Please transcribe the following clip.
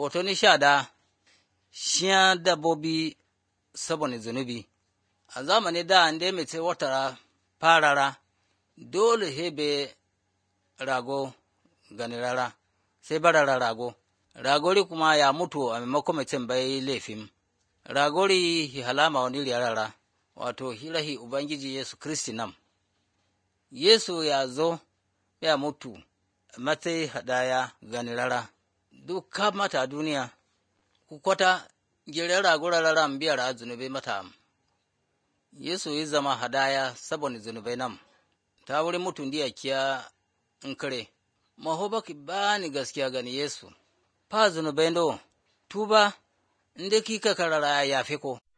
hoto ni sha da shiya dabbobi saboda zunubi a zamani da an dai mace wata farara dole hebe rago gani rara sai barara rago ragori kuma ya mutu a maimakon mutum bai laifin ragori hi halama wani rara wato hirahi ubangiji yesu kristi nam yesu ya zo ya mutu matsayi hadaya gani rara duk ka mata duniya ku kwata gire rago rara biyar zunubai mata yesu yi zama hadaya saboda zunubai nam ta wurin mutum diya kiya in kare maho baki bani gaskiya gani yesu fa zunubai do tuba inda kika karara ya yafe ko